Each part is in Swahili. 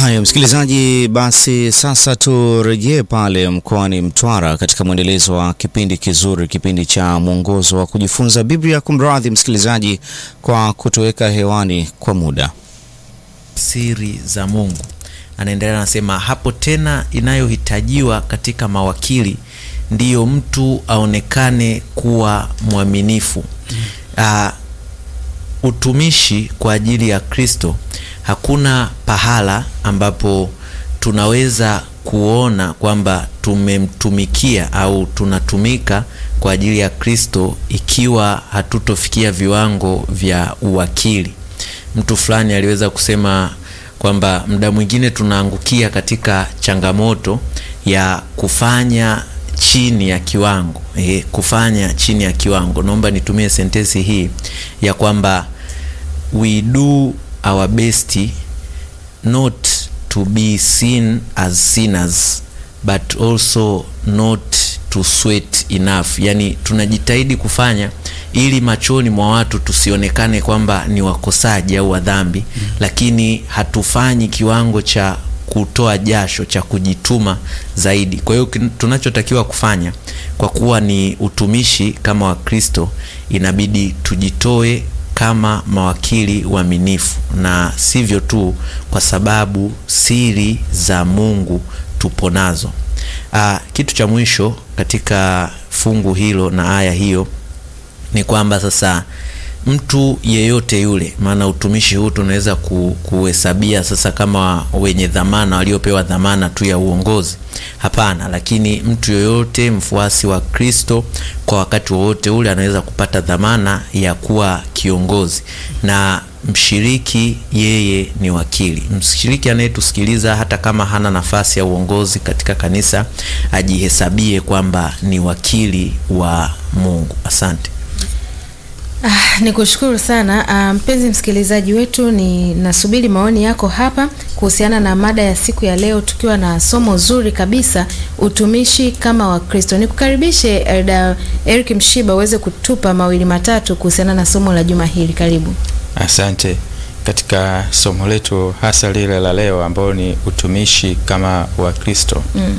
Haya, msikilizaji, basi sasa turejee pale mkoani Mtwara katika mwendelezo wa kipindi kizuri, kipindi cha mwongozo wa kujifunza Biblia. Kumradhi msikilizaji kwa kutoweka hewani kwa muda. Siri za Mungu. Anaendelea anasema, hapo tena inayohitajiwa katika mawakili ndiyo mtu aonekane kuwa mwaminifu. Uh, utumishi kwa ajili ya Kristo, hakuna pahala ambapo tunaweza kuona kwamba tumemtumikia au tunatumika kwa ajili ya Kristo ikiwa hatutofikia viwango vya uwakili. Mtu fulani aliweza kusema kwamba muda mwingine tunaangukia katika changamoto ya kufanya chini ya kiwango eh, kufanya chini ya kiwango. Naomba nitumie sentensi hii ya kwamba we do our best not to be seen as sinners but also not to sweat enough, yani tunajitahidi kufanya ili machoni mwa watu tusionekane kwamba ni wakosaji au wadhambi mm. Lakini hatufanyi kiwango cha kutoa jasho cha kujituma zaidi. Kwa hiyo tunachotakiwa kufanya kwa kuwa ni utumishi kama Wakristo, inabidi tujitoe kama mawakili waaminifu, na sivyo tu, kwa sababu siri za Mungu tupo nazo. Aa, kitu cha mwisho katika fungu hilo na aya hiyo ni kwamba sasa mtu yeyote yule, maana utumishi huu tunaweza kuhesabia sasa kama wenye dhamana waliopewa dhamana tu ya uongozi, hapana. Lakini mtu yoyote mfuasi wa Kristo kwa wakati wowote ule anaweza kupata dhamana ya kuwa kiongozi, na mshiriki yeye ni wakili. Mshiriki anayetusikiliza hata kama hana nafasi ya uongozi katika kanisa, ajihesabie kwamba ni wakili wa Mungu. Asante. Ah, ni kushukuru sana ah, mpenzi msikilizaji wetu, ni nasubiri maoni yako hapa kuhusiana na mada ya siku ya leo, tukiwa na somo zuri kabisa, utumishi kama Wakristo. Nikukaribishe Elda Eric Mshiba uweze kutupa mawili matatu kuhusiana na somo la juma hili. Karibu. Asante. Katika somo letu hasa lile la leo ambao ni utumishi kama Wakristo mm.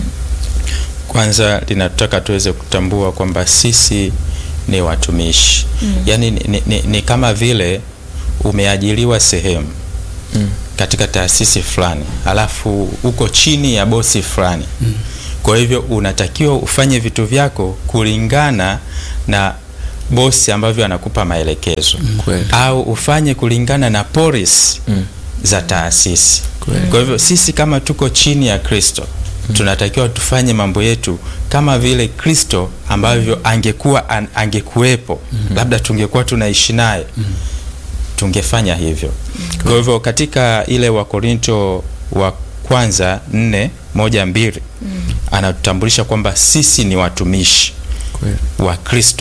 Kwanza linataka tuweze kutambua kwamba sisi ni watumishi mm. Yaani ni, ni, ni kama vile umeajiriwa sehemu mm. katika taasisi fulani, alafu uko chini ya bosi fulani mm. Kwa hivyo unatakiwa ufanye vitu vyako kulingana na bosi ambavyo anakupa maelekezo mm. au ufanye kulingana na polisi mm. za taasisi mm. Kwa hivyo sisi kama tuko chini ya Kristo tunatakiwa tufanye mambo yetu kama vile Kristo ambavyo angekuwa an, angekuwepo mm -hmm. labda tungekuwa tunaishi naye mm -hmm. tungefanya hivyo mm -hmm. Kwa hivyo katika ile Wakorinto wa kwanza nne moja mbili mm -hmm. anatutambulisha kwamba sisi ni watumishi Kwe. wa Kristo,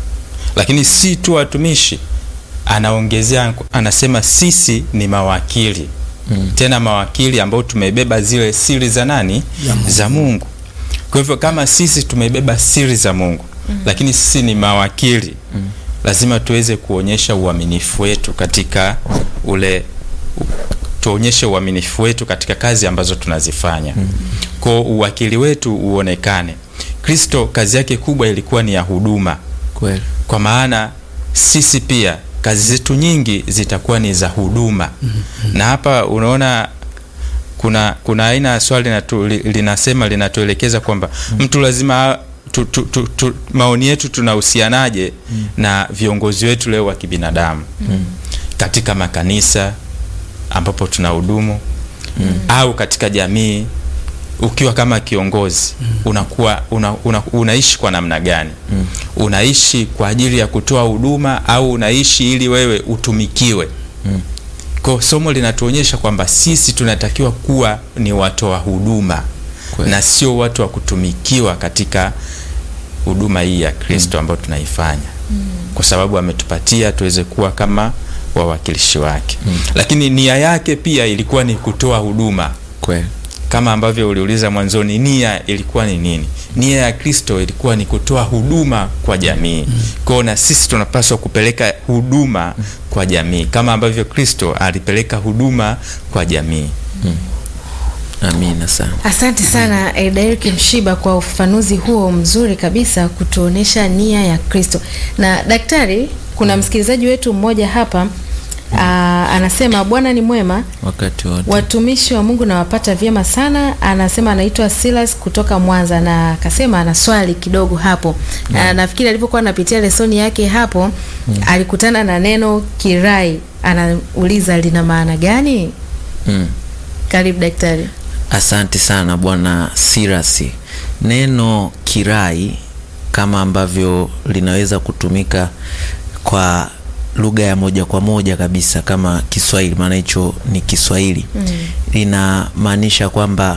lakini si tu watumishi, anaongezea anasema sisi ni mawakili Mm. Tena mawakili ambao tumebeba zile siri za nani? Mungu. Za Mungu. Kwa hivyo kama sisi tumebeba siri za Mungu mm. lakini sisi ni mawakili mm. lazima tuweze kuonyesha uaminifu wetu katika ule tuonyeshe uaminifu wetu katika kazi ambazo tunazifanya mm. Kwa uwakili wetu uonekane. Kristo kazi yake kubwa ilikuwa ni ya huduma. Kweli. Kwa maana sisi pia kazi zetu nyingi zitakuwa ni za huduma mm -hmm. Na hapa unaona kuna kuna aina ya swali linatu, linasema linatuelekeza kwamba mm -hmm. mtu lazima tu, tu, tu, tu, maoni yetu tunahusianaje mm -hmm. na viongozi wetu leo wa kibinadamu mm -hmm. katika makanisa ambapo tunahudumu mm -hmm. au katika jamii ukiwa kama kiongozi mm. unakuwa una, una, unaishi kwa namna gani? mm. Unaishi kwa ajili ya kutoa huduma au unaishi ili wewe utumikiwe? mm. Kwa somo linatuonyesha kwamba sisi tunatakiwa kuwa ni watoa huduma Kwe. na sio watu wa kutumikiwa katika huduma hii ya Kristo mm. ambayo tunaifanya mm. kwa sababu ametupatia tuweze kuwa kama wawakilishi wake mm. lakini nia yake pia ilikuwa ni kutoa huduma Kwe kama ambavyo uliuliza mwanzoni, nia ilikuwa ni nini? Nia ya Kristo ilikuwa ni kutoa huduma kwa jamii. mm. Kwao na sisi tunapaswa kupeleka huduma mm. kwa jamii kama ambavyo Kristo alipeleka huduma kwa jamii. mm. Amina sana. Asante sana Eldair Mshiba kwa ufafanuzi huo mzuri kabisa kutuonesha nia ya Kristo. Na daktari, kuna msikilizaji wetu mmoja hapa aa, anasema Bwana ni mwema, Wakati wote. watumishi wa Mungu nawapata vyema sana. Anasema anaitwa Silas kutoka Mwanza na akasema ana swali kidogo hapo. Na nafikiri alipokuwa anapitia lesoni yake hapo alikutana na neno kirai, anauliza lina maana gani? Mm. Karibu daktari. Asante sana bwana Sirasi. Neno kirai kama ambavyo linaweza kutumika kwa lugha ya moja kwa moja kabisa kama Kiswahili, maana hicho ni Kiswahili mm. linamaanisha kwamba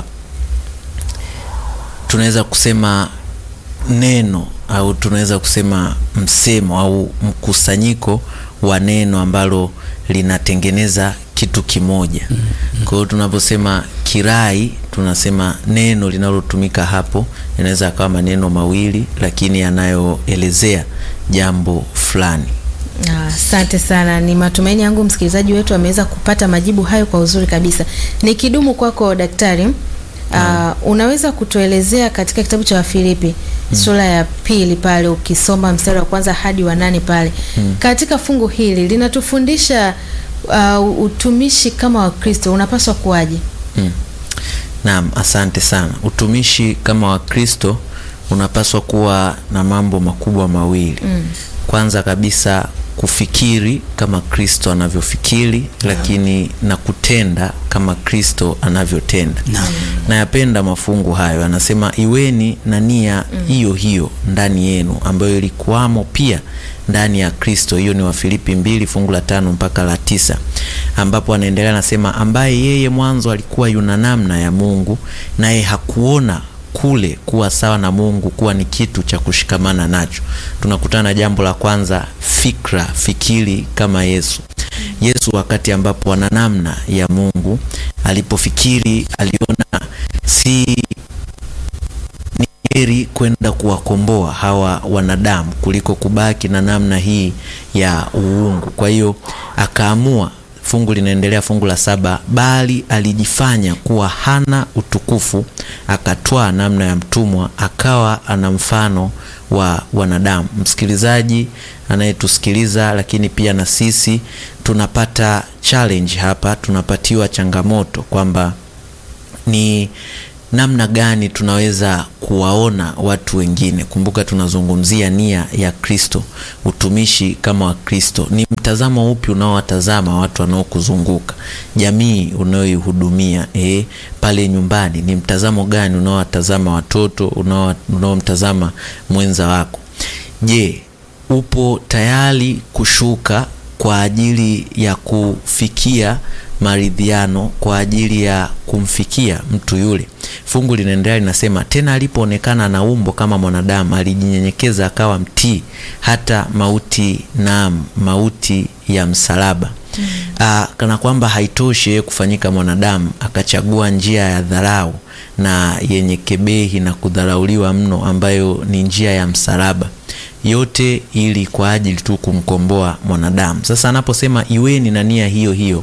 tunaweza kusema neno au tunaweza kusema msemo au mkusanyiko wa neno ambalo linatengeneza kitu kimoja. Kwa hiyo tunaposema kirai, tunasema neno linalotumika hapo linaweza akawa maneno mawili, lakini yanayoelezea jambo fulani. Asante sana. Ni matumaini yangu msikilizaji wetu ameweza kupata majibu hayo kwa uzuri kabisa. Nikidumu kwako daktari, uh, unaweza kutuelezea katika kitabu cha Wafilipi sura ya pili pale ukisoma mstari wa kwanza hadi wa nane pale katika fungu hili linatufundisha uh, utumishi kama Wakristo unapaswa kuwaje? Mm. Naam, asante sana. Utumishi kama Wakristo unapaswa kuwa na mambo makubwa mawili. Kwanza kabisa kufikiri kama Kristo anavyofikiri, lakini na kutenda kama Kristo anavyotenda. Nayapenda mafungu hayo, anasema iweni na nia hiyo hiyo ndani yenu ambayo ilikuwamo pia ndani ya Kristo. Hiyo ni Wafilipi mbili fungu la tano mpaka la tisa ambapo anaendelea anasema, ambaye yeye mwanzo alikuwa yuna namna ya Mungu, naye hakuona kule kuwa sawa na Mungu kuwa ni kitu cha kushikamana nacho. Tunakutana na jambo la kwanza, fikra, fikiri kama Yesu. Yesu wakati ambapo ana namna ya Mungu, alipofikiri aliona si ni heri kwenda kuwakomboa hawa wanadamu kuliko kubaki na namna hii ya uungu. Kwa hiyo akaamua, fungu linaendelea, fungu la saba, bali alijifanya kuwa hana utukufu, akatwaa namna ya mtumwa, akawa ana mfano wa wanadamu. Msikilizaji anayetusikiliza, lakini pia na sisi tunapata challenge hapa, tunapatiwa changamoto kwamba ni namna gani tunaweza kuwaona watu wengine. Kumbuka tunazungumzia nia ya Kristo, utumishi kama wa Kristo. Ni mtazamo upi unaowatazama watu wanaokuzunguka, jamii unayoihudumia, eh, pale nyumbani ni mtazamo gani unaowatazama watoto, unao- unaomtazama mwenza wako? Je, upo tayari kushuka kwa ajili ya kufikia maridhiano kwa ajili ya kumfikia mtu yule. Fungu linaendelea linasema, tena alipoonekana na umbo kama mwanadamu, alijinyenyekeza akawa mtii hata mauti, naam, mauti ya msalaba. Aa, kana kwamba haitoshi yeye kufanyika mwanadamu, akachagua njia ya dharau na yenye kebehi na kudharauliwa mno, ambayo ni njia ya msalaba yote ili kwa ajili tu kumkomboa mwanadamu. Sasa anaposema iweni na nia hiyo hiyo,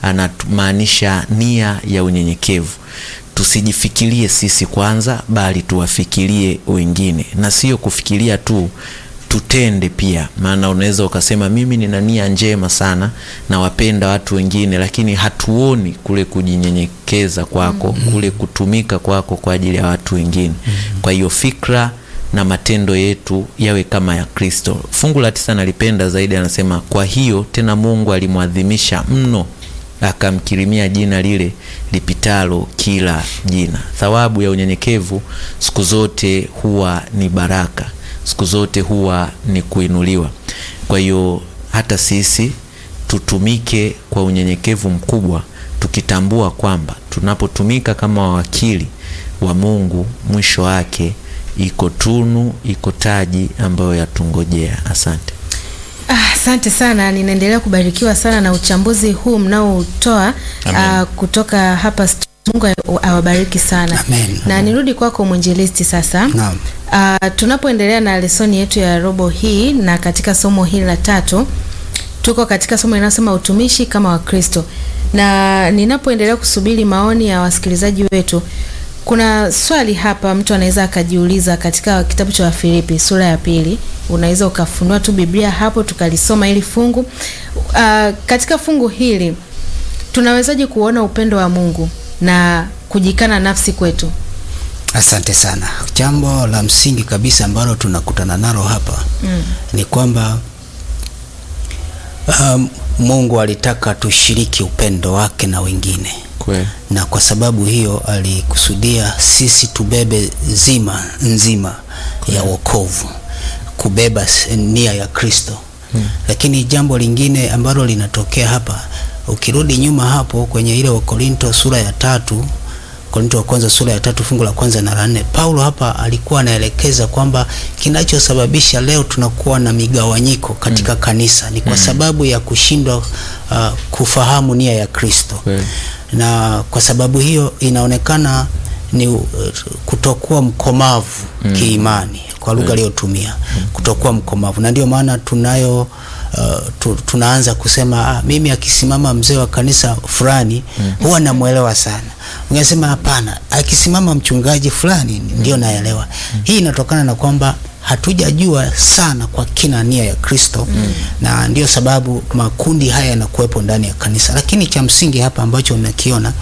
anamaanisha nia ya unyenyekevu. Tusijifikirie sisi kwanza, bali tuwafikirie wengine, na sio kufikiria tu, tutende pia. Maana unaweza ukasema mimi nina nia njema sana, nawapenda watu wengine, lakini hatuoni kule kujinyenyekeza kwako, kule kutumika kwako kwa ajili ya watu wengine. Kwa hiyo fikra na matendo yetu yawe kama ya Kristo. Fungu la tisa nalipenda zaidi, anasema kwa hiyo tena Mungu alimwadhimisha mno, akamkirimia jina lile lipitalo kila jina. Thawabu ya unyenyekevu siku zote huwa ni baraka, siku zote huwa ni kuinuliwa. Kwa hiyo hata sisi tutumike kwa unyenyekevu mkubwa, tukitambua kwamba tunapotumika kama wawakili wa Mungu, mwisho wake iko tunu, iko taji ambayo yatungojea. Asante. Ah, Asante sana, ninaendelea kubarikiwa sana na uchambuzi huu mnaoutoa ah, kutoka hapa stu- Mungu awabariki sana. Amen. Na nirudi kwako mwinjilisti sasa. Naam. Ah, tunapoendelea na lesoni yetu ya robo hii na katika somo hili la tatu tuko katika somo linalosema utumishi kama Wakristo. Na ninapoendelea kusubiri maoni ya wasikilizaji wetu, kuna swali hapa mtu anaweza akajiuliza katika kitabu cha Wafilipi sura ya pili. Unaweza ukafunua tu Biblia hapo tukalisoma hili fungu. Uh, katika fungu hili tunawezaje kuona upendo wa Mungu na kujikana nafsi kwetu? Asante sana. Jambo la msingi kabisa ambalo tunakutana nalo hapa Mm. ni kwamba um, Mungu alitaka tushiriki upendo wake na wengine, Kweli. na kwa sababu hiyo alikusudia sisi tubebe zima nzima ya wokovu, kubeba s- nia ya Kristo. Lakini jambo lingine ambalo linatokea hapa, ukirudi nyuma hapo kwenye ile Wakorinto sura ya tatu Korinto wa kwanza sura ya tatu fungu la kwanza na la nne, Paulo hapa alikuwa anaelekeza kwamba kinachosababisha leo tunakuwa na migawanyiko katika kanisa ni kwa sababu ya kushindwa uh, kufahamu nia ya Kristo Kweli. na kwa sababu hiyo inaonekana ni uh, kutokuwa mkomavu kiimani kwa lugha aliyotumia kutokuwa mkomavu, na ndio maana tunayo uh, tu, tunaanza kusema ah, mimi akisimama mzee wa kanisa fulani huwa namwelewa sana. Ungesema hapana, akisimama mchungaji fulani ndio naelewa. Hii inatokana na kwamba hatujajua sana kwa kina nia ya Kristo na ndio sababu makundi haya yanakuwepo ndani ya kanisa, lakini cha msingi hapa ambacho unakiona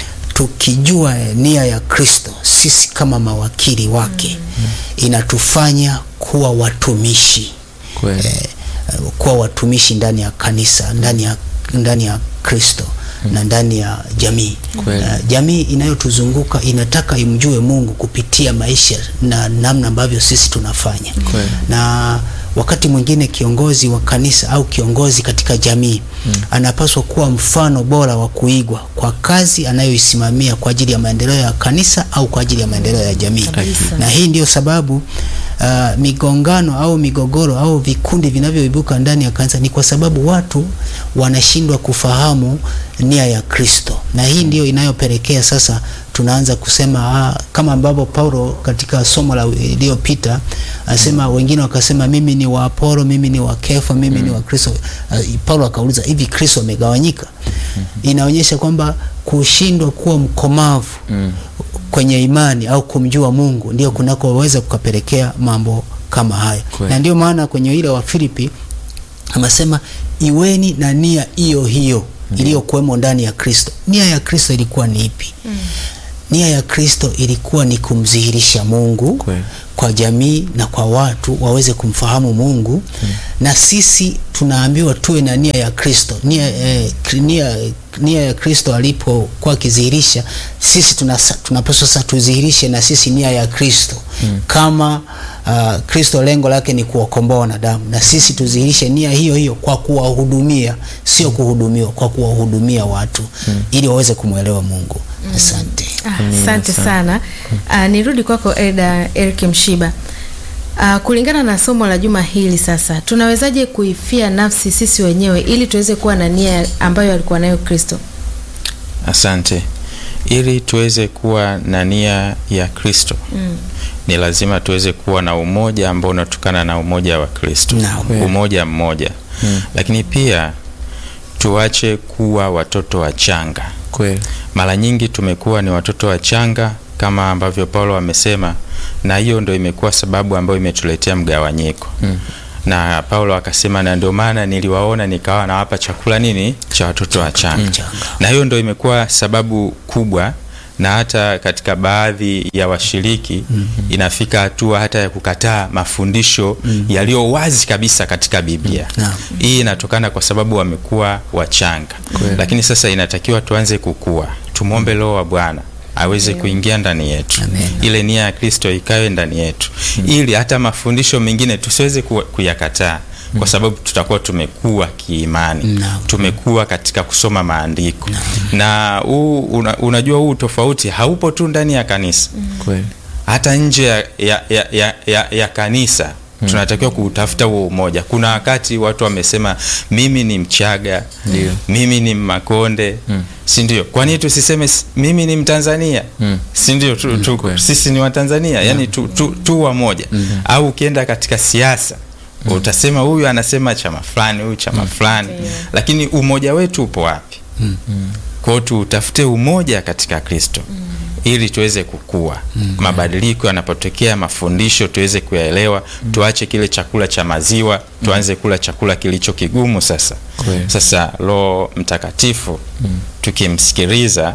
tukijua nia ya Kristo sisi kama mawakili wake inatufanya kuwa watumishi Kweli. eh, kuwa watumishi ndani ya kanisa ndani ya ndani ya Kristo na ndani ya jamii. Kweli. Eh, jamii inayotuzunguka inataka imjue Mungu kupitia maisha na namna ambavyo sisi tunafanya. Kweli. Na wakati mwingine kiongozi wa kanisa au kiongozi katika jamii anapaswa kuwa mfano bora wa kuigwa kwa kazi anayoisimamia kwa ajili ya maendeleo ya kanisa au kwa ajili ya maendeleo ya jamii. Kabisa. Na hii ndio sababu uh, migongano au migogoro au vikundi vinavyoibuka ndani ya kanisa ni kwa sababu watu wanashindwa kufahamu nia ya Kristo, na hii ndio inayopelekea sasa tunaanza kusema ah, kama ambavyo Paulo katika somo la iliyopita asema, wengine wakasema mimi ni wa Apolo, mimi ni wa Kefa, mimi ni wa Kristo. Uh, Paulo akauliza hivi Kristo amegawanyika? Inaonyesha kwamba kushindwa kuwa mkomavu kwenye imani au kumjua Mungu ndio kunakoweza kukapelekea mambo kama haya, Kweli. na ndio maana kwenye ile wa Filipi anasema iweni na nia hiyo hiyo iliyokuwemo ndani ya Kristo. Nia ya Kristo ilikuwa ni ipi? Nia ya Kristo ilikuwa ni kumdhihirisha Mungu Kweli. kwa jamii na kwa watu waweze kumfahamu Mungu na sisi tunaambiwa tuwe na nia ya Kristo. Nia, eh, kri- nia, nia ya Kristo alipokuwa akidhihirisha, sisi tunasa- tunapaswa sasa tudhihirishe na sisi nia ya Kristo kama uh, Kristo lengo lake ni kuwakomboa wanadamu, na sisi tudhihirishe nia hiyo hiyo kwa kuwahudumia, sio kuhudumiwa, kwa kuwahudumia watu ili waweze kumwelewa Mungu. Asante. Ah, Asante sana. Ah, nirudi kwako Eda Eric Mshiba. Ah, kulingana na somo la juma hili sasa, tunawezaje kuifia nafsi sisi wenyewe ili tuweze kuwa na nia ambayo alikuwa nayo Kristo? Asante. Ili tuweze kuwa na nia ya Kristo Mm. ni lazima tuweze kuwa na umoja ambao unatokana na umoja wa Kristo, Naam. umoja mmoja. Lakini pia tuache kuwa watoto wachanga. Kweli. Mara nyingi tumekuwa ni watoto wachanga kama ambavyo Paulo amesema, na hiyo ndio imekuwa sababu ambayo imetuletea mgawanyiko Mm. na Paulo akasema, na ndio maana niliwaona nikawa nawapa chakula nini cha watoto wachanga. Wachanga. Na hiyo ndio imekuwa sababu kubwa, na hata katika baadhi ya washiriki inafika hatua hata ya kukataa mafundisho yaliyo wazi kabisa katika Biblia. Naam. Hii inatokana kwa sababu wamekuwa wachanga, lakini sasa inatakiwa tuanze kukua, tumwombe Roho wa Bwana aweze kuingia ndani yetu, Amen. ile nia ya Kristo ikawe ndani yetu, ili hata mafundisho mengine tusiweze ku- kuyakataa kwa sababu tutakuwa tumekuwa kiimani, Naam. tumekuwa katika kusoma maandiko na huu una, unajua huu tofauti haupo tu ndani ya kanisa Kweli. hata nje ya, ya, ya, ya, ya, ya kanisa tunatakiwa kuutafuta huo umoja. Kuna wakati watu wamesema mimi ni Mchaga, Ndio. mimi ni Mmakonde, si ndio? Kwa nini tusiseme s- mimi ni Mtanzania, Mm. si ndio? Tu, tu, kweli. sisi ni Watanzania, yani tu, tu, tu wamoja. Au ukienda katika siasa utasema huyu anasema chama fulani, huyu chama fulani, lakini umoja wetu upo wapi? Kwa hiyo tutafute umoja katika Kristo ili tuweze kukua. Mabadiliko yanapotokea, mafundisho tuweze kuyaelewa, tuache kile chakula cha maziwa, tuanze kula chakula kilicho kigumu. Sasa Kweli. sasa Roho Mtakatifu tukimsikiliza,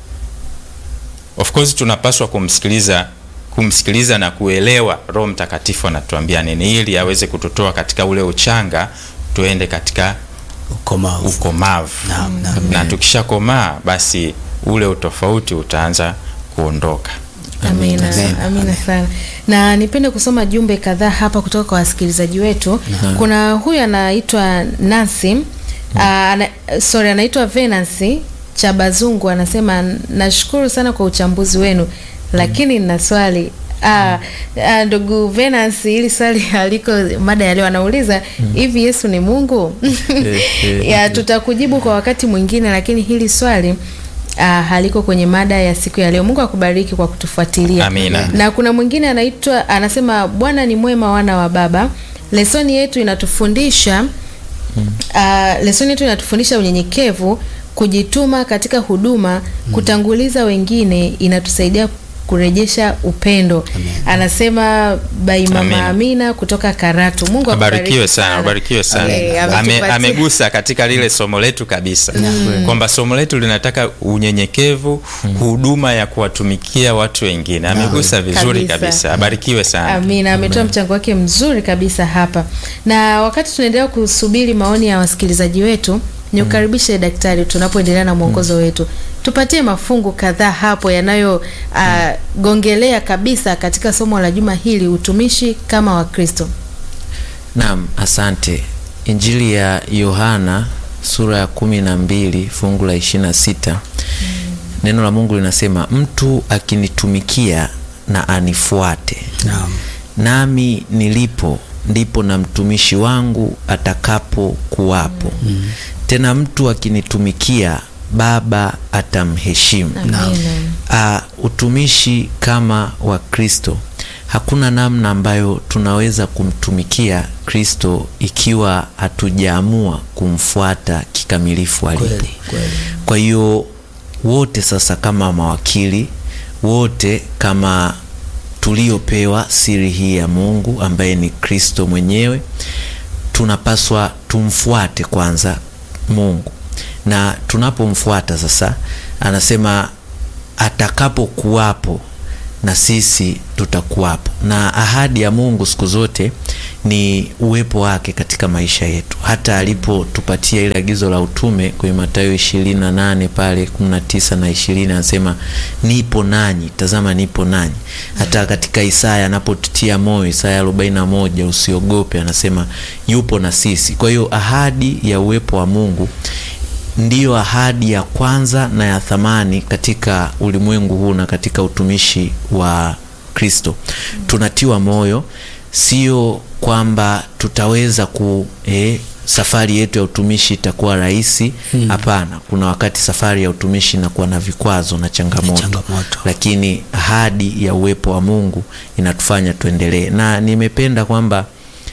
of course tunapaswa kumsikiliza kumsikiliza na kuelewa Roho Mtakatifu anatuambia nini, ili aweze kututoa katika ule uchanga tuende katika ukomavu ukomavu Naam, naam. na tukishakomaa basi ule utofauti utaanza kuondoka. Amina, amina sana. Na nipende kusoma jumbe kadhaa hapa kutoka kwa wasikilizaji wetu. Kuna huyu anaitwa Nancy, ah, ana, sorry anaitwa Venancy Chabazungu anasema nashukuru sana kwa uchambuzi wenu, lakini nina swali Ah, ah, ndugu Venance, hili swali aliko mada ya leo anauliza hivi, Yesu ni Mungu? ya tutakujibu kwa wakati mwingine, lakini hili swali ah, haliko kwenye mada ya siku ya leo. Mungu akubariki kwa kutufuatilia. Amina. Na kuna mwingine anaitwa anasema, Bwana ni mwema, wana wa Baba. Lesoni yetu inatufundisha ah, lesoni yetu inatufundisha unyenyekevu, kujituma katika huduma, kutanguliza wengine, inatusaidia kurejesha upendo. Anasema bai mama Amina. Amina kutoka Karatu. Mungu akubariki Abarikiwe sana, abarikiwe sana. Eh, Ame, ametupatia- amegusa katika lile somo letu kabisa kwamba somo letu linataka unyenyekevu, huduma ya kuwatumikia watu wengine. Amegusa vizuri Kabisa. kabisa. Abarikiwe sana. Amina, ametoa mchango wake mzuri kabisa hapa. Na wakati tunaendelea kusubiri maoni ya wasikilizaji wetu, ni ukaribishe daktari, tunapoendelea na mwongozo wetu, tupatie mafungu kadhaa hapo yanayogongelea kabisa katika somo la juma hili, utumishi kama Wakristo. Naam, asante. Injili ya Yohana sura ya kumi na mbili fungu la ishirini na sita neno la Mungu linasema mtu akinitumikia na anifuate Naam. nami nilipo ndipo na mtumishi wangu atakapo kuwapo. Tena mtu akinitumikia Baba atamheshimu. Amina. Ah, utumishi kama wa Kristo, hakuna namna ambayo tunaweza kumtumikia Kristo ikiwa hatujaamua kumfuata kikamilifu alipo. Kweli, kweli. Kwa hiyo wote sasa kama mawakili wote kama tuliopewa siri hii ya Mungu ambaye ni Kristo mwenyewe, tunapaswa tumfuate kwanza Mungu, na tunapomfuata sasa, anasema atakapokuwapo na sisi tutakuwapo. Na ahadi ya Mungu siku zote ni uwepo wake katika maisha yetu, hata alipotupatia ile agizo la utume kwenye Mathayo ishirini na nane pale kumi na tisa na ishirini anasema nipo nanyi, tazama nipo nanyi. Hata katika Isaya anapotutia moyo, Isaya arobaini na moja usiogope, anasema yupo na sisi. Kwa hiyo ahadi ya uwepo wa Mungu ndiyo ahadi ya kwanza na ya thamani katika ulimwengu huu na katika utumishi wa Kristo. Tunatiwa moyo, sio kwamba tutaweza ku eh, safari yetu ya utumishi itakuwa rahisi. Hapana, kuna wakati safari ya utumishi inakuwa na vikwazo na changamoto, changamoto. lakini ahadi ya uwepo wa Mungu inatufanya tuendelee, na nimependa kwamba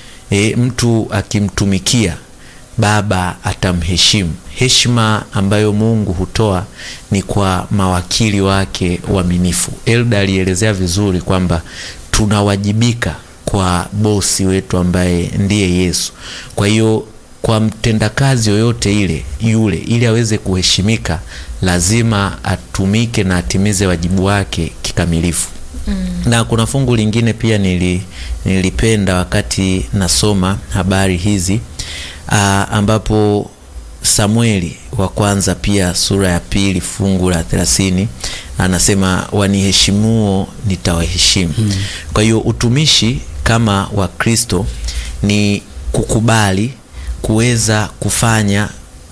e, mtu akimtumikia Baba atamheshimu. Heshima ambayo Mungu hutoa ni kwa mawakili wake waaminifu. Elda alielezea vizuri kwamba tunawajibika kwa bosi wetu ambaye ndiye Yesu. Kwa hiyo kwa mtendakazi yoyote ile yule, ili aweze kuheshimika, lazima atumike na atimize wajibu wake kikamilifu. Na kuna fungu lingine pia nili, nilipenda wakati nasoma habari hizi aa, ambapo Samueli wa kwanza pia sura ya pili fungu la thelathini anasema waniheshimuo nitawaheshimu. Kwa hiyo utumishi kama wa Kristo ni kukubali kuweza kufanya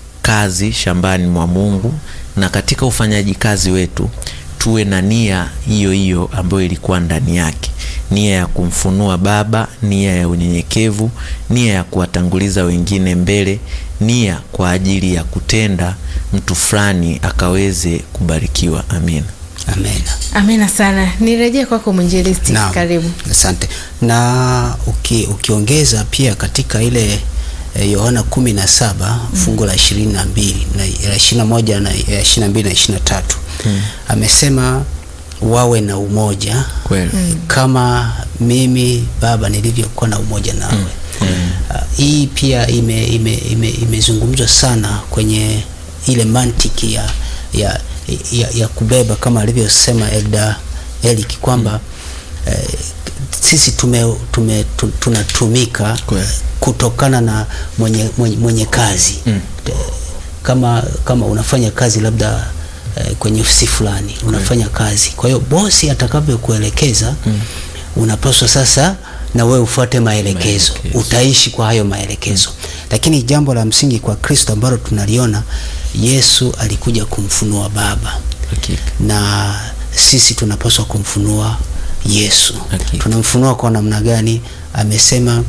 kazi shambani mwa Mungu na katika ufanyaji kazi wetu tuwe na nia hiyo hiyo ambayo ilikuwa ndani yake, nia ya kumfunua Baba, nia ya unyenyekevu, nia ya kuwatanguliza wengine mbele, nia kwa ajili ya kutenda mtu fulani akaweze kubarikiwa. Amina. Amen. Amina sana. Nirejee kwako mwinjilisti, Naam. karibu. Asante. Na uki, ukiongeza pia katika ile eh, Yohana kumi na saba fungu la ishirini na mbili na la ishirini na moja na ishirini na mbili na ishirini na tatu amesema wawe na umoja Kweli. kama mimi Baba nilivyokuwa na umoja nawe. Ah, hii pia ime, ime, ime, imezungumzwa sana kwenye ile mantiki ya, ya, ya, ya kubeba kama alivyosema Elda Eric kwamba eh, sisi tume, tume, tu, tunatumika Kweli. kutokana na mwenye, mwenye, mwenye kazi Mm. Eh, kama kama unafanya kazi labda eh, kwenye ofisi fulani unafanya kazi, kwa hiyo bosi atakavyokuelekeza unapaswa sasa na wewe ufuate maelekezo, Maelekezo. utaishi kwa hayo maelekezo. Lakini jambo la msingi kwa Kristo ambalo tunaliona, Yesu alikuja kumfunua Baba Hakika. na sisi tunapaswa kumfunua Yesu. Hakika. Tunamfunua kwa namna gani? Amesema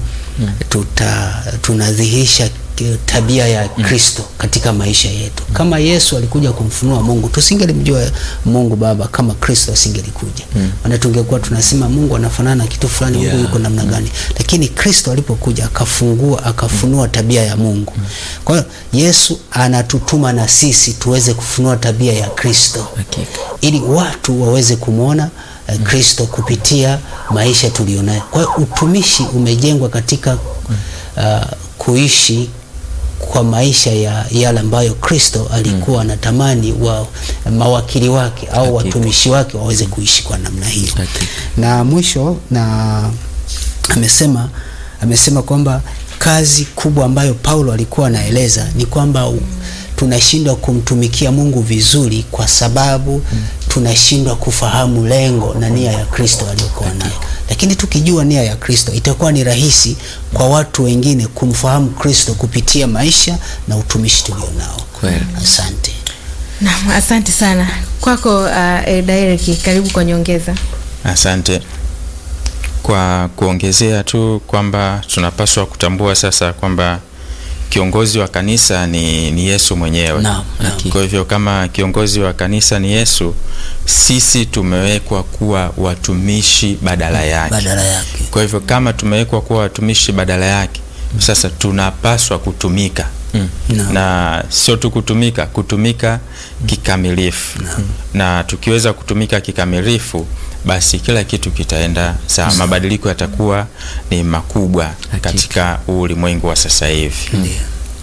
tuta tunadhihirisha ki- tabia ya Kristo katika maisha yetu. Kama Yesu alikuja kumfunua Mungu, tusingelimjua Mungu Baba kama Kristo asingelikuja. Maana tungekuwa tunasema Mungu anafanana na kitu fulani, Mungu Yeah. yuko namna gani? Lakini Kristo alipokuja akafungua, akafunua tabia ya Mungu. Kwa hiyo Yesu anatutuma na sisi tuweze kufunua tabia ya Kristo Hakika. ili watu waweze kumwona eh, Kristo kupitia maisha tulionayo. Kwa hiyo utumishi umejengwa katika uh, kuishi kwa maisha ya yale ambayo Kristo alikuwa anatamani wa mawakili wake au Hakika. watumishi wake waweze kuishi kwa namna hiyo. Hakika. Na mwisho na amesema amesema kwamba kazi kubwa ambayo Paulo alikuwa anaeleza ni kwamba u- tunashindwa kumtumikia Mungu vizuri kwa sababu tunashindwa kufahamu lengo na nia ya Kristo aliyokuwa nayo. Lakini tukijua nia ya Kristo itakuwa ni rahisi kwa watu wengine kumfahamu Kristo kupitia maisha na utumishi tulionao. Kweli. Asante. Naam, asante sana kwako uh, Elda Eric, karibu kwa nyongeza. Asante. Kwa kuongezea tu kwamba tunapaswa kutambua sasa kwamba kiongozi wa kanisa ni, ni Yesu mwenyewe. Naam, naam. Kwa hivyo kama kiongozi wa kanisa ni Yesu, sisi tumewekwa kuwa watumishi badala yake. Badala yake. Kwa hivyo kama tumewekwa kuwa watumishi badala yake, sasa tunapaswa kutumika Mm. Naam. na sio tu kutumika, kutumika kikamilifu. Na tukiweza kutumika kikamilifu, basi kila kitu kitaenda sawa, mabadiliko yatakuwa ni makubwa katika huu ulimwengu wa sasa hivi. Ndio.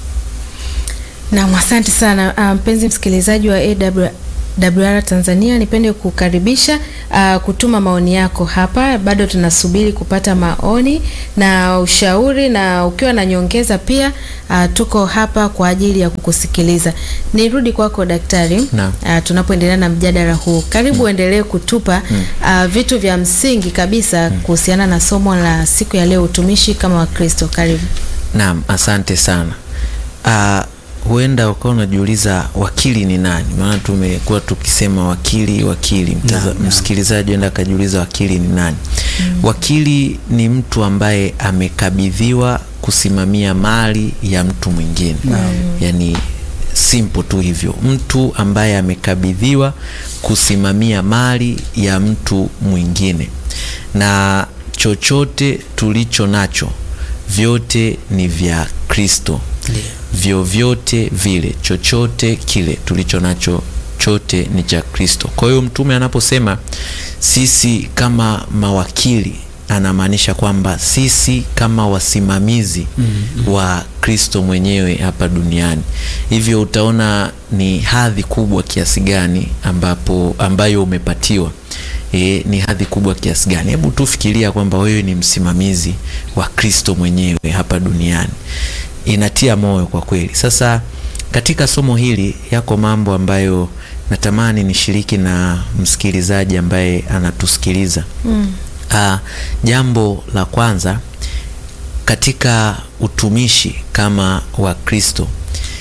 Naam, asante sana Ah, mpenzi msikilizaji wa AWR Tanzania, nipende kukaribisha ah, kutuma maoni yako hapa. Bado tunasubiri kupata maoni na ushauri, na ukiwa na nyongeza pia ah, tuko hapa kwa ajili ya kukusikiliza. Nirudi kwako daktari, Naam. ah, tunapoendelea na mjadala huu. Karibu uendelee kutupa ah, vitu vya msingi kabisa kuhusiana na somo la siku ya leo, utumishi kama Wakristo. Karibu. Naam, asante sana. Ah, huenda ukawa unajiuliza wakili ni nani? Maana tumekuwa tukisema wakili wakili. Mtaza, Naam, naam. msikilizaji huenda akajiuliza wakili ni nani? Wakili ni mtu ambaye amekabidhiwa kusimamia mali ya mtu mwingine. Yaani simple tu hivyo, mtu ambaye amekabidhiwa kusimamia mali ya mtu mwingine, na chochote tulicho nacho vyote ni vya Kristo Ndio. vyovyote vile, chochote kile tulicho nacho chote ni cha Kristo. Kwa hiyo mtume anaposema sisi kama mawakili, anamaanisha kwamba sisi kama wasimamizi wa Kristo mwenyewe hapa duniani. Hivyo utaona ni hadhi kubwa kiasi gani ambapo ambayo umepatiwa e, ni hadhi kubwa kiasi gani. Hebu tufikiria kwamba wewe ni msimamizi wa Kristo mwenyewe hapa duniani inatia moyo kwa kweli. Sasa katika somo hili yako mambo ambayo natamani nishiriki na msikilizaji ambaye anatusikiliza. Mm. Ah, jambo la kwanza katika utumishi kama wa Kristo,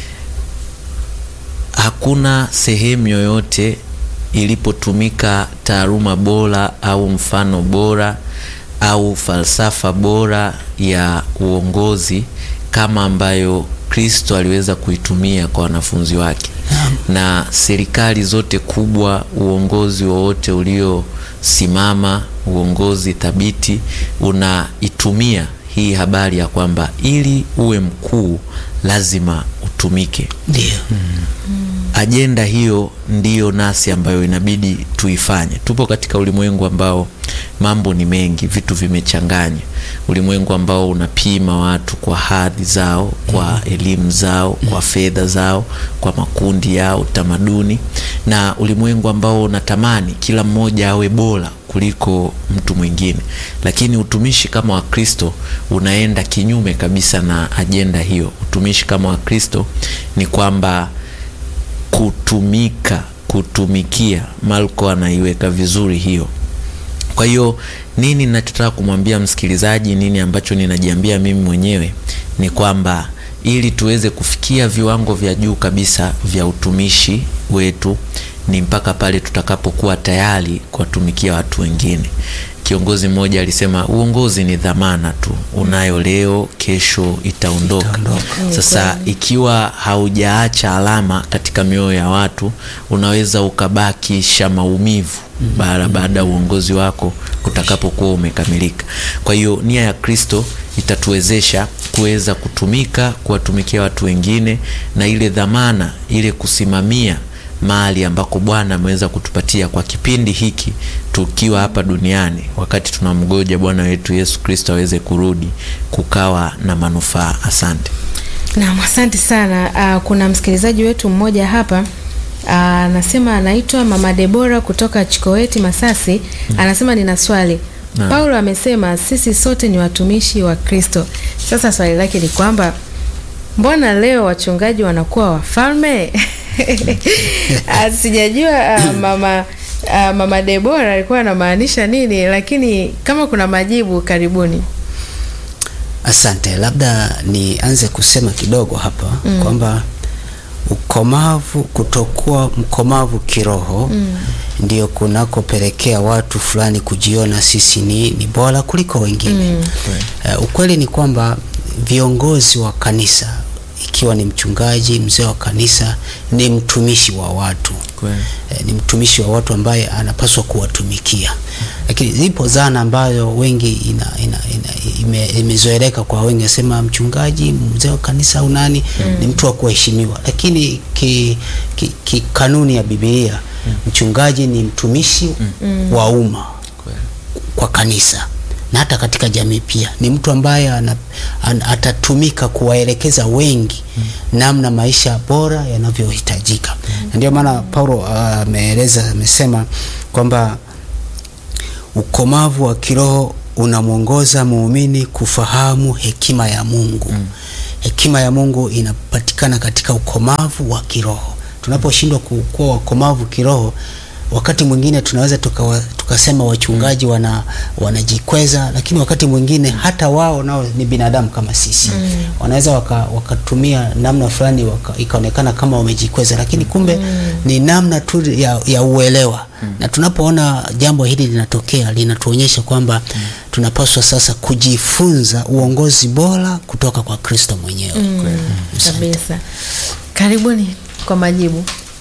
hakuna sehemu yoyote ilipotumika taaluma bora au mfano bora au falsafa bora ya uongozi kama ambayo Kristo aliweza kuitumia kwa wanafunzi wake. Na serikali zote kubwa, uongozi wowote uliosimama, uongozi thabiti unaitumia hii habari ya kwamba ili uwe mkuu lazima utumike. Ndio. Ajenda hiyo ndiyo nasi ambayo inabidi tuifanye. Tupo katika ulimwengu ambao mambo ni mengi, vitu vimechanganya, ulimwengu ambao unapima watu kwa hadhi zao, kwa elimu zao, kwa fedha zao, kwa makundi yao, tamaduni, na ulimwengu ambao unatamani kila mmoja awe bora kuliko mtu mwingine, lakini utumishi kama Wakristo unaenda kinyume kabisa na ajenda hiyo. Utumishi kama Wakristo ni kwamba kutumika, kutumikia. Marko anaiweka vizuri hiyo. Kwa hiyo nini ninachotaka kumwambia msikilizaji, nini ambacho ninajiambia mimi mwenyewe ni kwamba ili tuweze kufikia viwango vya juu kabisa vya utumishi wetu ni mpaka pale tutakapokuwa tayari kuwatumikia watu wengine. Kiongozi mmoja alisema uongozi ni dhamana tu, unayo leo, kesho itaondoka. Itaondoka. Sasa ikiwa haujaacha alama katika mioyo ya watu, unaweza ukabakisha maumivu baada baada ya uongozi wako utakapokuwa umekamilika. Kwa hiyo nia ya Kristo itatuwezesha kuweza kutumika, kuwatumikia watu wengine, na ile dhamana ile kusimamia mahali ambako Bwana ameweza kutupatia kwa kipindi hiki tukiwa hapa duniani, wakati tunamgoja Bwana wetu Yesu Kristo aweze kurudi, kukawa na manufaa. Asante. Naam, asante sana. Uh, kuna msikilizaji wetu mmoja hapa ah, anasema anaitwa Mama Debora kutoka Chikoeti Masasi. Anasema nina swali. Naam. Paulo amesema sisi sote ni watumishi wa Kristo. Sasa swali lake ni kwamba mbona leo wachungaji wanakuwa wafalme? Ah, Sijajua ah, mama ah, Mama Debora alikuwa anamaanisha nini, lakini kama kuna majibu karibuni. Asante, labda nianze kusema kidogo hapa kwamba ukomavu, kutokuwa mkomavu kiroho ndio kunakopelekea watu fulani kujiona sisi ni, ni bora kuliko wengine. Eh, ukweli ni kwamba viongozi wa kanisa, ikiwa ni mchungaji, mzee wa kanisa, ni mtumishi wa watu Kweli. eh, ni mtumishi wa watu ambaye anapaswa kuwatumikia, lakini zipo zana ambayo wengi ina, ina, ina, ime, imezoeleka kwa wengi, nasema mchungaji, mzee wa kanisa au nani ni mtu wa kuheshimiwa, lakini ki, ki, ki kanuni ya Biblia mchungaji ni mtumishi wa umma Kweli. kwa kanisa na hata katika jamii pia ni mtu ambaye ana, an, atatumika kuwaelekeza wengi namna maisha bora yanavyohitajika na ndio maana Paulo ah, ameeleza amesema kwamba ukomavu wa kiroho unamwongoza muumini kufahamu hekima ya Mungu. Hekima ya Mungu inapatikana katika ukomavu wa kiroho. Tunaposhindwa ku- kuwa wakomavu kiroho, wakati mwingine tunaweza tukawa, tukasema wachungaji wana wanajikweza, lakini wakati mwingine hata wao nao ni binadamu kama sisi. Wanaweza waka, wakatumia namna fulani waka, ikaonekana kama wamejikweza, lakini kumbe ni namna tu ya, ya uelewa na tunapoona jambo hili linatokea linatuonyesha kwamba tunapaswa sasa kujifunza uongozi bora kutoka kwa Kristo mwenyewe. Kabisa. Karibuni kwa majibu,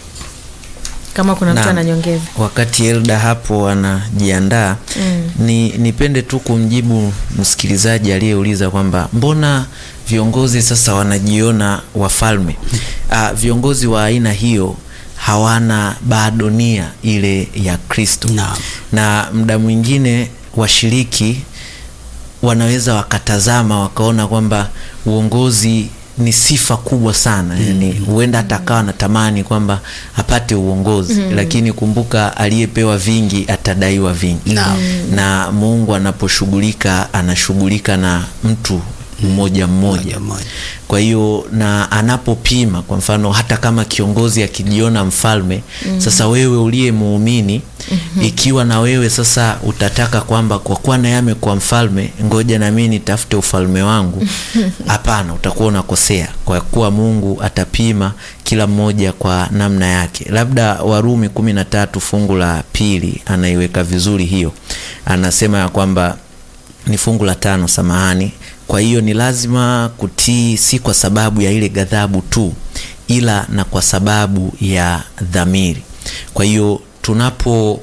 kama kuna mtu Naam. ananyongeza. Wakati Elda hapo anajiandaa ni nipende tu kumjibu msikilizaji aliyeuliza kwamba mbona viongozi sasa wanajiona wafalme. Ah, viongozi wa aina hiyo hawana bado nia ile ya Kristo Naam. na muda mwingine washiriki wanaweza wakatazama wakaona kwamba uongozi ni sifa kubwa sana yani huenda hata akawa natamani kwamba apate uongozi lakini kumbuka aliyepewa vingi atadaiwa vingi Naam. na Mungu anaposhughulika anashughulika na mtu mmoja mmoja Mmoja mmoja. kwa hiyo na anapopima kwa mfano hata kama kiongozi akijiona mfalme sasa wewe uliye muumini ikiwa na wewe sasa utataka kwamba kwa kuwa naye amekuwa mfalme ngoja na mimi nitafute ufalme wangu hapana utakuwa unakosea kwa kuwa Mungu atapima kila mmoja kwa namna yake labda Warumi kumi na tatu fungu la pili anaiweka vizuri hiyo anasema ya kwamba ni fungu la tano samahani kwa hiyo ni lazima kutii si kwa sababu ya ile ghadhabu tu ila na kwa sababu ya dhamiri kwa hiyo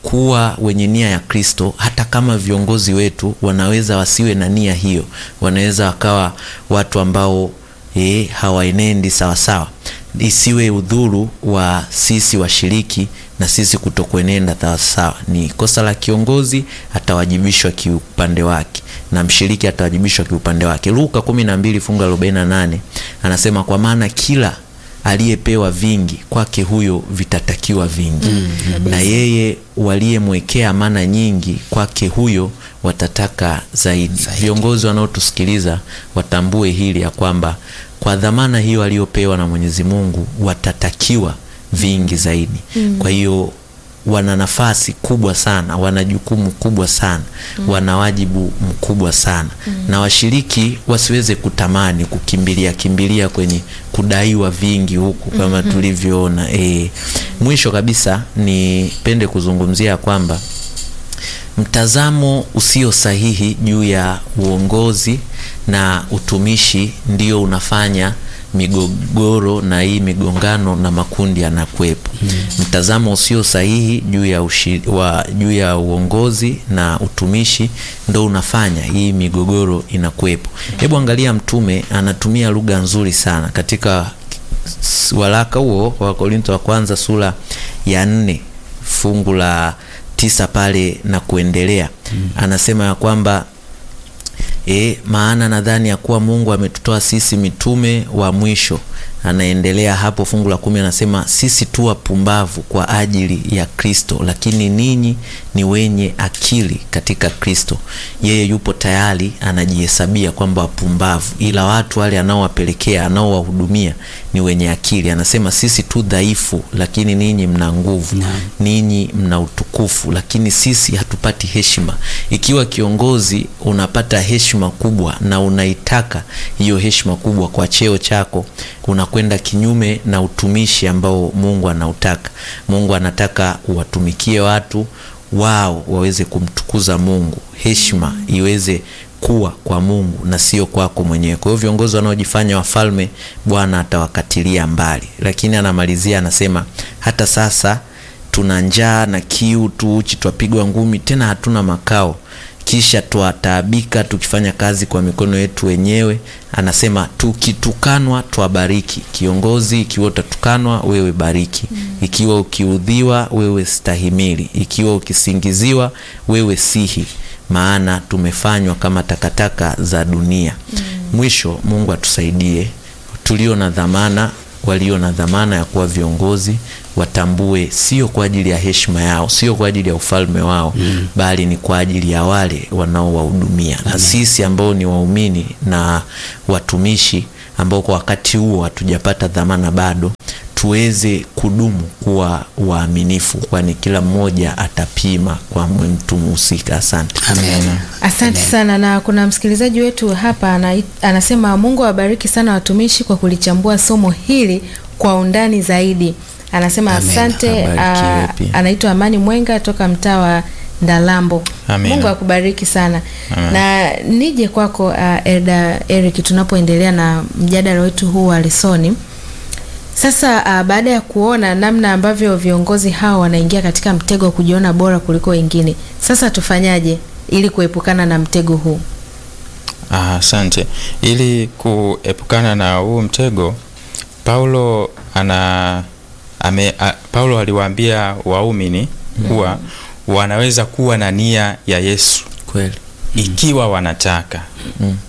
kuwa wenye nia ya Kristo, hata kama viongozi wetu wanaweza wasiwe na nia hiyo, wanaweza wakawa watu ambao eh, hawaenendi sawasawa, isiwe udhuru wa sisi washiriki na sisi kutokuenenda sawasawa. Ni kosa la kiongozi, atawajibishwa kiupande wake na mshiriki atawajibishwa kiupande wake. Luka 12 fungu la 48 anasema, kwa maana kila aliyepewa vingi kwake huyo vitatakiwa vingi na yeye waliyemwekea amana nyingi kwake huyo watataka zaidi. Viongozi wanaotusikiliza watambue hili ya kwamba kwa dhamana hiyo aliyopewa na Mwenyezi Mungu watatakiwa vingi zaidi. Kwa hiyo wana nafasi kubwa sana, wana jukumu kubwa sana, wana wajibu mkubwa sana, na washiriki wasiweze kutamani kukimbilia kimbilia kwenye kudaiwa vingi huku kama tulivyoona. E, mwisho kabisa nipende kuzungumzia kwamba mtazamo usio sahihi juu ya uongozi na utumishi ndio unafanya migogoro na hii migongano na makundi yanakuwepo. Mtazamo usio sahihi juu ya, ushi, wa, juu ya uongozi na utumishi ndo unafanya hii migogoro inakuwepo. Hebu angalia, Mtume anatumia lugha nzuri sana katika waraka huo wa Korinto wa kwanza sura ya nne fungu la tisa pale na kuendelea, anasema ya kwamba E, maana nadhani ya kuwa Mungu ametutoa sisi mitume wa mwisho. Anaendelea hapo fungu la kumi anasema sisi tu wapumbavu kwa ajili ya Kristo, lakini ninyi ni wenye akili katika Kristo. Yeye yupo tayari anajihesabia kwamba wapumbavu, ila watu wale anaowapelekea anaowahudumia ni wenye akili. Anasema sisi tu dhaifu, lakini ninyi mna nguvu, ninyi mna utukufu, lakini sisi hatupati heshima. Ikiwa kiongozi unapata heshima kubwa na unaitaka hiyo heshima kubwa kwa cheo chako, unakwenda kinyume na utumishi ambao Mungu anautaka. Mungu anataka uwatumikie watu wao waweze kumtukuza Mungu, heshima iweze kuwa kwa Mungu na sio kwako mwenyewe. Kwa hiyo viongozi wanaojifanya wafalme, Bwana atawakatilia mbali. Lakini anamalizia anasema, hata sasa tuna njaa na kiu tu uchi, twapigwa ngumi, tena hatuna makao kisha twataabika tukifanya kazi kwa mikono yetu wenyewe. Anasema tukitukanwa twabariki. Kiongozi, ikiwa utatukanwa wewe bariki, ikiwa ukiudhiwa wewe stahimili, ikiwa ukisingiziwa wewe sihi, maana tumefanywa kama takataka za dunia. Mwisho, Mungu atusaidie tulio na dhamana walio na dhamana ya kuwa viongozi watambue, sio kwa ajili ya heshima yao, sio kwa ajili ya ufalme wao mm, bali ni kwa ajili ya wale wanaowahudumia. Na sisi ambao ni waumini na watumishi ambao kwa wakati huo hatujapata dhamana bado, tuweze kudumu kuwa waaminifu, kwani kila mmoja atapima kwa mtu mhusika. Asante. Amen. Asante sana. Na kuna msikilizaji wetu hapa ana, anasema Mungu awabariki sana watumishi kwa kulichambua somo hili kwa undani zaidi. Anasema Amen. asante. Abarikiwe ah, pia. anaitwa Amani Mwenga toka mtaa wa Ndalambo. Amina. Mungu akubariki sana. Amen. Na nije kwako uh, Elda Eric, tunapoendelea na mjadala wetu huu wa lesoni sasa uh, baada ya kuona namna ambavyo viongozi hao wanaingia katika mtego wa kujiona bora kuliko wengine, sasa tufanyaje ili kuepukana na mtego huu? Ah, Asante. Ili kuepukana na huu mtego, Paulo ana ame, a, Paulo aliwaambia waumini kuwa wanaweza kuwa na nia ya Yesu Kweli. ikiwa wanataka. Mm.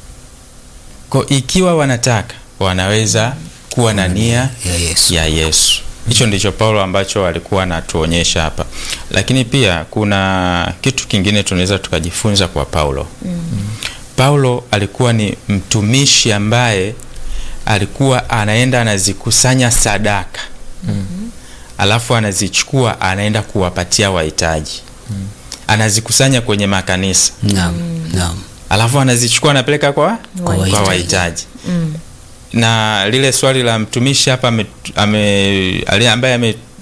Kwa ikiwa wanataka wanaweza kuwa na nia ya Yesu. ya Yesu. Hicho ndicho Paulo ambacho alikuwa anatuonyesha hapa, lakini pia kuna kitu kingine tunaweza tukajifunza kwa Paulo. Paulo alikuwa ni mtumishi ambaye alikuwa anaenda anazikusanya sadaka alafu anazichukua anaenda kuwapatia wahitaji, anazikusanya kwenye makanisa Naam, naam. alafu anazichukua anapeleka kwa kwa wahitaji. wahitaji na lile swali la mtumishi hapa ame, ame, ali- ambaye ame,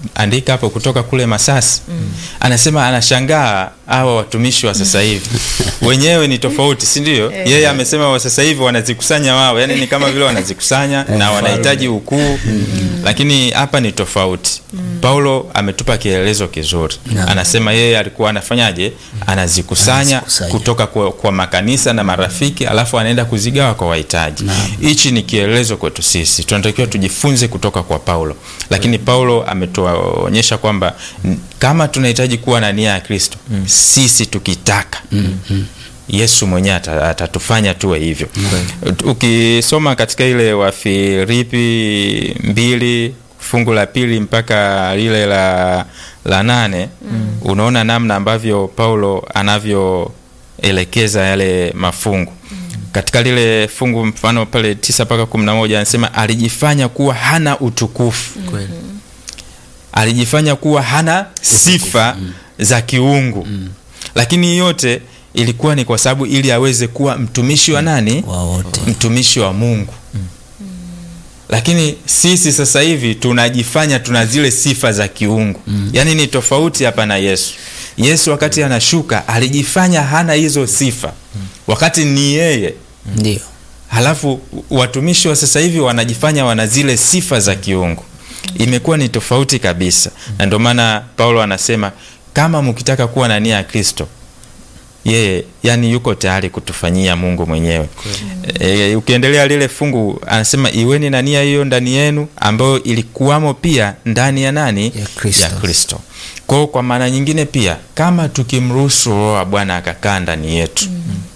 andika hapo kutoka kule Masasi anasema anashangaa hawa watumishi wa sasa hivi wenyewe ni tofauti, si ndio? Yeye amesema wa sasa hivi wanazikusanya wao, yani ni kama vile wanazikusanya na wanahitaji ukuu, lakini hapa ni tofauti. Paulo ametupa kielelezo kizuri, anasema yeye alikuwa anafanyaje? Anazikusanya Anazikusanya. kutoka kwa, kwa makanisa na marafiki, alafu anaenda kuzigawa kwa wahitaji. Hichi ni kielelezo kwetu sisi, tunatakiwa tujifunze kutoka kwa Paulo, lakini Paulo ametuonyesha kwamba n- kama tunahitaji kuwa na nia ya Kristo sisi tukitaka Yesu mwenyewe ata- atatufanya tuwe hivyo. Ukisoma katika ile Wafilipi mbili fungu la pili mpaka lile la, la nane unaona namna ambavyo Paulo anavyoelekeza yale mafungu katika lile fungu mfano pale tisa mpaka kumi na moja anasema alijifanya kuwa hana utukufu Kweli. alijifanya kuwa hana sifa za kiungu lakini yote ilikuwa ni kwa sababu ili aweze kuwa mtumishi wa nani wa wote mtumishi wa mungu lakini sisi sasa hivi tunajifanya tuna zile sifa za kiungu yaani ni tofauti hapa na yesu yesu wakati anashuka alijifanya hana hizo sifa wakati ni yeye ndio halafu watumishi wa sasa hivi wanajifanya wana zile sifa za kiungu imekuwa ni tofauti kabisa na ndio maana paulo anasema kama mkitaka kuwa na nia ya kristo yeye yani yuko tayari kutufanyia mungu mwenyewe e, ukiendelea lile fungu anasema iweni na nia hiyo ndani yenu ambayo ilikuwamo pia ndani ya nani Ya Kristo. ya kristo kwao kwa maana nyingine pia kama tukimruhusu roho wa bwana akakaa ndani yetu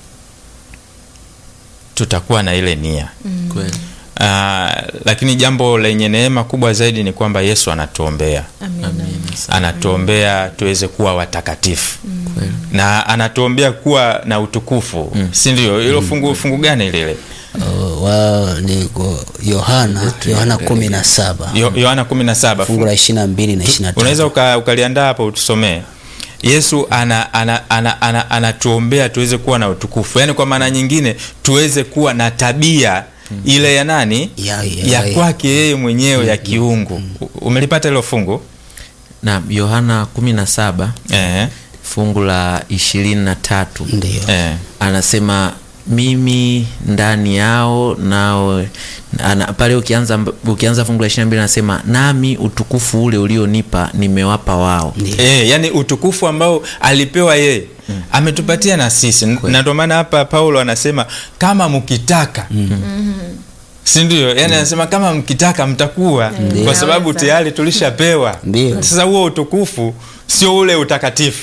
tutakuwa na ile nia Kweli. Ah, lakini jambo lenye neema kubwa zaidi ni kwamba yesu anatuombea Amina. Amina sana. anatuombea tuweze kuwa watakatifu Kweli. na anatuombea kuwa na utukufu si ndio hilo fungu, fungu gani lile Uh, wa ni kwa Yohana Yohana kumi na saba Yo- yohana kumi na saba fungu la ishirini na mbili na ishirini na unaweza tatu uka, ukaliandaa hapo utusomee yesu anatuombea ana, ana, ana, anatuombea tuweze kuwa na utukufu yaani kwa maana nyingine tuweze kuwa na tabia ile ya nani Ya- ya- ya ya- kwake yeye mwenyewe ya kiungu U- umelipata hilo fungu na yohana 17 eh, fungu la ishirini na tatu ndio eh. anasema mimi ndani yao nao ana, pale ukianza ukianza fungu la ishirini na mbili anasema nami utukufu ule ulionipa nimewapa wao E, yani utukufu ambao alipewa yeye mm. ametupatia na sisi na ndio maana hapa paulo anasema kama mkitaka mm. sindio yani anasema kama mkitaka mtakuwa kwa sababu Naweza. tayari tulishapewa Ndio. sasa huo utukufu sio ule utakatifu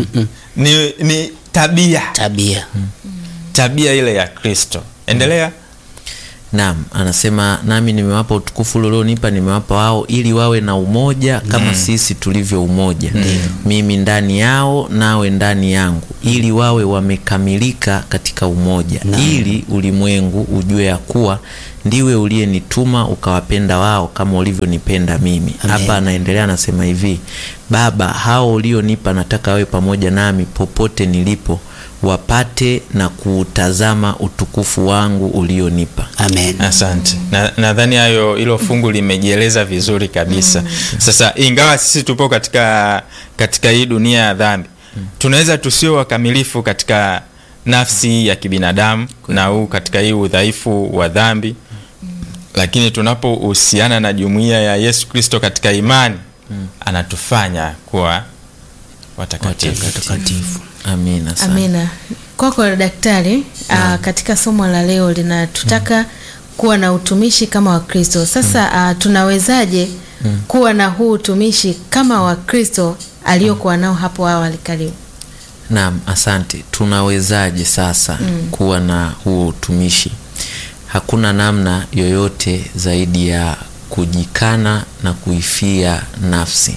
ni, ni tabia tabia tabia ile ya kristo endelea Naam, anasema nami nimewapa utukufu ule ulionipa nimewapa wao ili wawe na umoja kama sisi tulivyo umoja. Mimi ndani yao nawe ndani yangu ili wawe wamekamilika katika umoja. Ili ulimwengu ujue ya kuwa ndiwe uliyenituma ukawapenda wao kama ulivyonipenda mimi. Hapa anaendelea anasema hivi, Baba, hao ulionipa nataka wawe pamoja nami popote nilipo wapate na kuutazama utukufu wangu ulionipa. amen asante Na- nadhani hayo hilo fungu limejieleza vizuri kabisa sasa ingawa sisi tupo katika katika hii dunia ya dhambi tunaweza tusio wakamilifu katika nafsi ya kibinadamu na huu katika hii udhaifu wa dhambi lakini tunapohusiana na jumuiya ya yesu kristo katika imani anatufanya kuwa watakatifu takatifu Amina sana. Amina. Kwako daktari, aa, katika somo la leo linatutaka kuwa na utumishi kama Wakristo. Sasa aa, tunawezaje kuwa na huu utumishi kama Wakristo aliokuwa nao hapo awali? Karibu. Naam, asante. Tunawezaje sasa kuwa na huu utumishi? Hakuna namna yoyote zaidi ya kujikana na kuifia nafsi,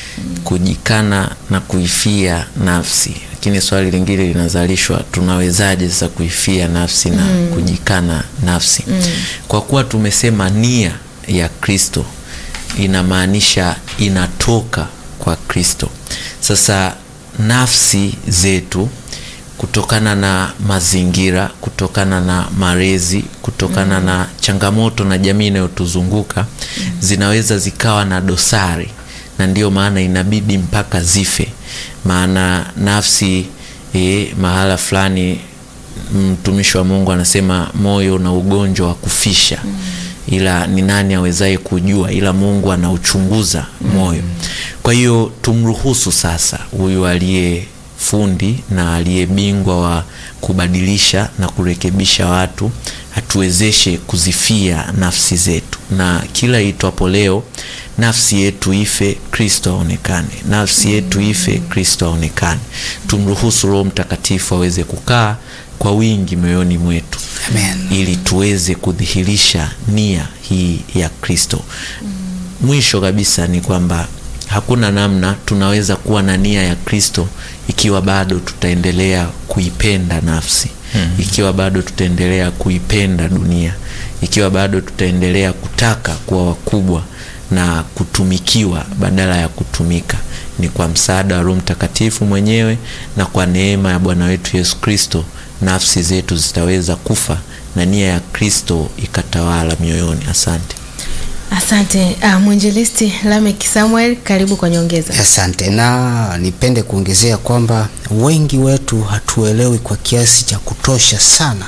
kujikana na kuifia nafsi. Lakini swali lingine linazalishwa, tunawezaje sasa kuifia nafsi na kujikana nafsi? Kwa kuwa tumesema nia ya Kristo inamaanisha inatoka kwa Kristo. Sasa nafsi zetu kutokana na mazingira, kutokana na malezi, kutokana na changamoto na jamii inayotuzunguka zinaweza zikawa na dosari na ndiyo maana inabidi mpaka zife, maana nafsi e, mahala fulani mtumishi wa Mungu anasema moyo na ugonjwa wa kufisha ila ni nani awezaye kujua, ila Mungu anauchunguza moyo. Kwa hiyo tumruhusu sasa huyu aliye fundi na aliye bingwa wa kubadilisha na kurekebisha watu atuwezeshe kuzifia nafsi zetu, na kila itwapo leo nafsi yetu ife, Kristo aonekane. Nafsi yetu ife, Kristo aonekane. Tumruhusu Roho Mtakatifu aweze kukaa kwa wingi moyoni mwetu Amen. ili tuweze kudhihirisha nia hii ya Kristo. Mwisho kabisa ni kwamba hakuna namna tunaweza kuwa na nia ya Kristo ikiwa bado tutaendelea kuipenda nafsi, ikiwa bado tutaendelea kuipenda dunia, ikiwa bado tutaendelea kutaka kuwa wakubwa na kutumikiwa badala ya kutumika. Ni kwa msaada wa Roho Mtakatifu mwenyewe na kwa neema ya Bwana wetu Yesu Kristo nafsi zetu zitaweza kufa na nia ya Kristo ikatawala mioyoni. Asante. Asante uh, mwinjilisti Lamek Samuel, karibu kwa nyongeza. Asante, na nipende kuongezea kwamba wengi wetu hatuelewi kwa kiasi cha kutosha sana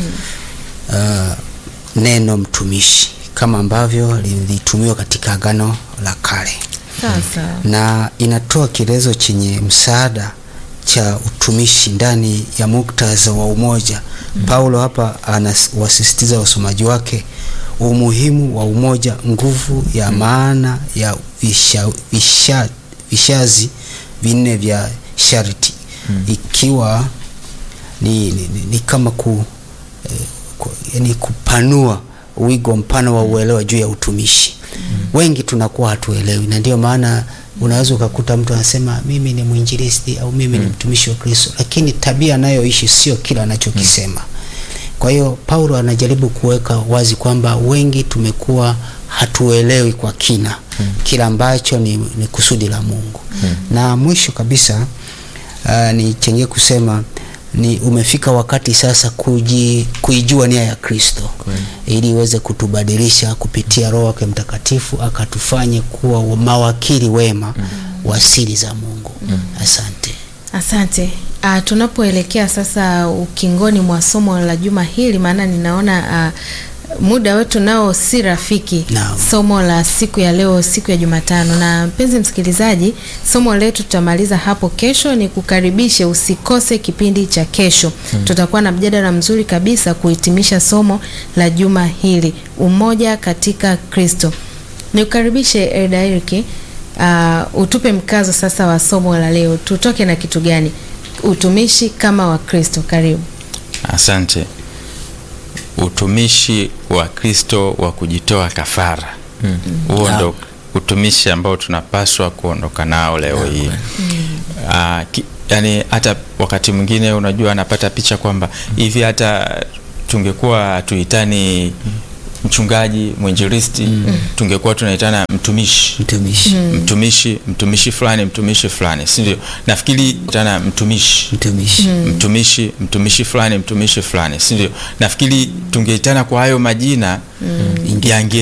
uh, neno mtumishi kama ambavyo lilitumiwa katika Agano la Kale Sasa na inatoa kielezo chenye msaada cha utumishi ndani ya muktadha wa umoja. Paulo hapa anawasisitiza wasomaji wake umuhimu wa umoja, nguvu ya maana ya visha, visha, vishazi vinne vya sharti ikiwa ni, ni, ni, ni kama ku, eh, ku, yani kupanua wigo mpana wa uelewa juu ya utumishi. Wengi tunakuwa hatuelewi, na ndio maana unaweza ukakuta mtu anasema mimi ni mwinjilisti au mimi ni mtumishi wa Kristo, lakini tabia anayoishi sio kila anachokisema. Kwa hiyo Paulo anajaribu kuweka wazi kwamba wengi tumekuwa hatuelewi kwa kina kila ambacho ni, ni kusudi la Mungu. Na mwisho kabisa uh, ni chenye kusema ni umefika wakati sasa kuji, kuijua nia ya Kristo ili iweze kutubadilisha kupitia Roho wake Mtakatifu akatufanye kuwa mawakili wema wa siri za Mungu. Asante. Asante. Uh, tunapoelekea sasa ukingoni mwa somo la juma hili, maana ninaona uh, muda wetu nao si rafiki. Naam. Somo la siku ya leo, siku ya Jumatano, na mpenzi msikilizaji, somo letu tutamaliza hapo kesho. Ni kukaribishe, usikose kipindi cha kesho. Tutakuwa na mjadala mzuri kabisa kuhitimisha somo la juma hili, umoja katika Kristo. Nikukaribishe Elda Eriki, uh, utupe mkazo sasa wa somo la leo. Tutoke na kitu gani? Utumishi kama wa Kristo. Karibu. Asante. Utumishi wa Kristo wa kujitoa kafara, huo ndo utumishi ambao tunapaswa kuondoka nao leo hii. Ah, ki- yani hata wakati mwingine unajua, anapata picha kwamba hivi hata tungekuwa hatuitani mchungaji mwinjilisti, tungekuwa tunaitana mtumishi Mtumishi. mtumishi mtumishi fulani mtumishi fulani, si ndio? Nafikiri tana mtumishi Mtumishi. mtumishi mtumishi fulani mtumishi fulani, si ndio? Nafikiri tungeitana kwa hayo majina yange